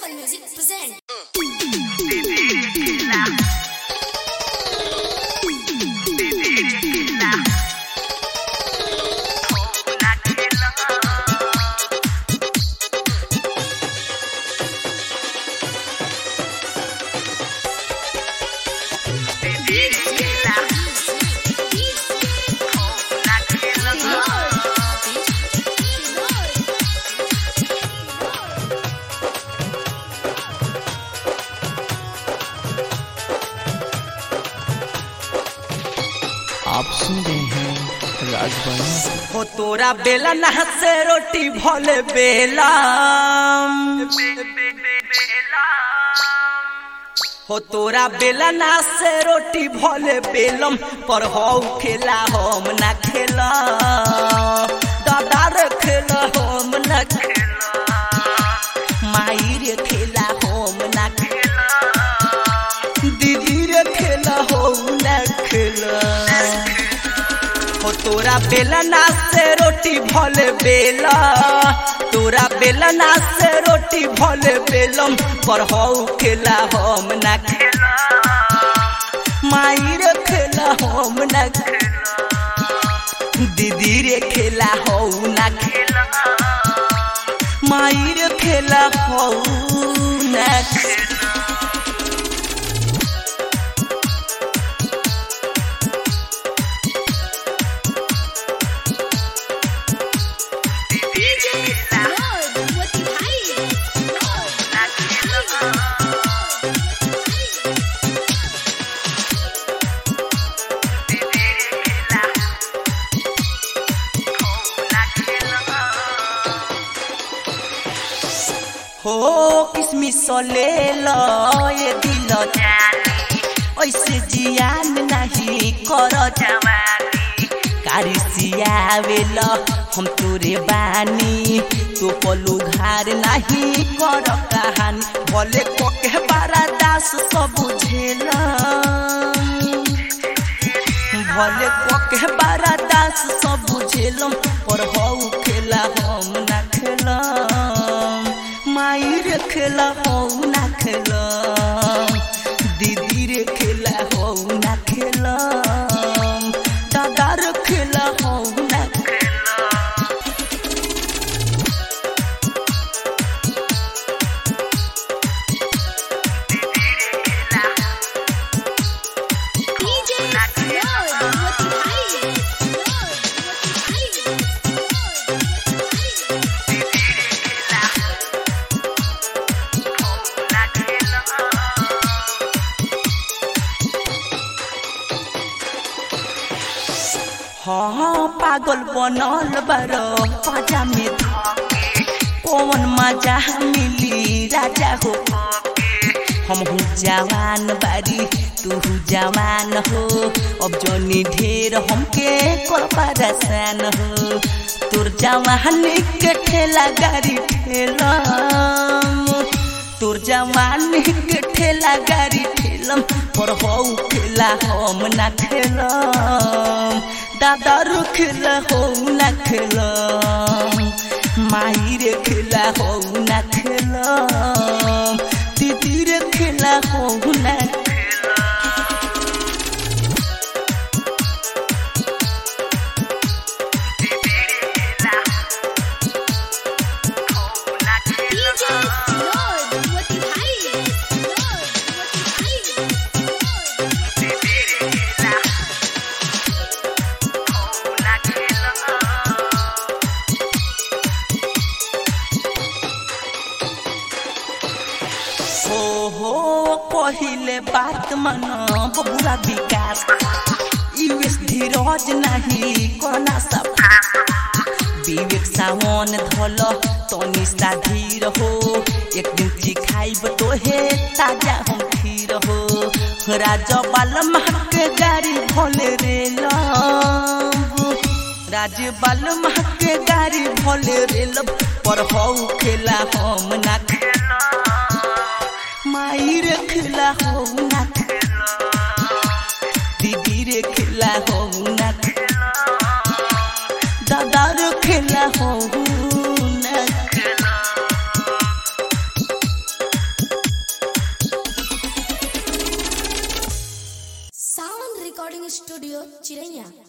Sun Music present. आप सुन रहे हैं राजवाणी हो तोरा बेलन से रोटी भले बेला हो तोरा बेलन से रोटी भले बेलम पर हो खेला हम ना खेला दादा रे खेला हम ना खेला माई रे खेला हम ना खेला दीदी रे खेला हम ना खेला हो तोरा बेलना से रोटी भले बेला तोरा बेलना से रोटी भले बेलम पर हो खेला हम ना खेला माई रे खेला हम ना खेला दीदी रे खेला हो ना खेला माई रे खेला हो ना खेला Lord, what the हो किसमिस ले लो ये दिल जानी ऐसे जियान नहीं कर जवानी कारी सियावेल हम तोरे बानी तो पलू घार नहीं कर कहानी भले कोके बारा दास सब बुझेला भले कोके बारा दास सब बुझेलम पर हौ खेला हम ना खेलम माई रे खेला हौ ना खेलम दीदी रे खेला हौ ना खेलम दादा रे खेला हौ ना खेलम DJ Lord, what the हाँ पागल बनल बार पाजा में धके कौन मजा मिली राजा हो हम हूँ जवान बारी तू हूँ जवान हो अब जोनी ढेर हमके कर परेशान हो तोर जवान के ठेला गाड़ी ठेला तोर जवान के ठेला गाड़ी ठेलम पर हो खेला हम ना खेलम दादा रो खेला हो ना खेलम माई रे खेला हो ना खेलम दीदी रे खेला हो ना DJ Lord, what the हो हो पहिले बात मन बबुरा विकास यूएस धीरज नहीं कोना सब विवेक सावन धल तनी सा धीर हो एक दिन सिखाइब तो हे ताजा हम खीर हो राजा बाल के गाड़ी भोले रे लब राज बाल के गाड़ी भोले रे लब पर हौ खेला हम ना खेला माई रे खेला हो ना खेला दीदी रे खेला हो ना खेला दादा रे खेला हो ना खेला रिकॉर्डिंग स्टूडियो चिरैया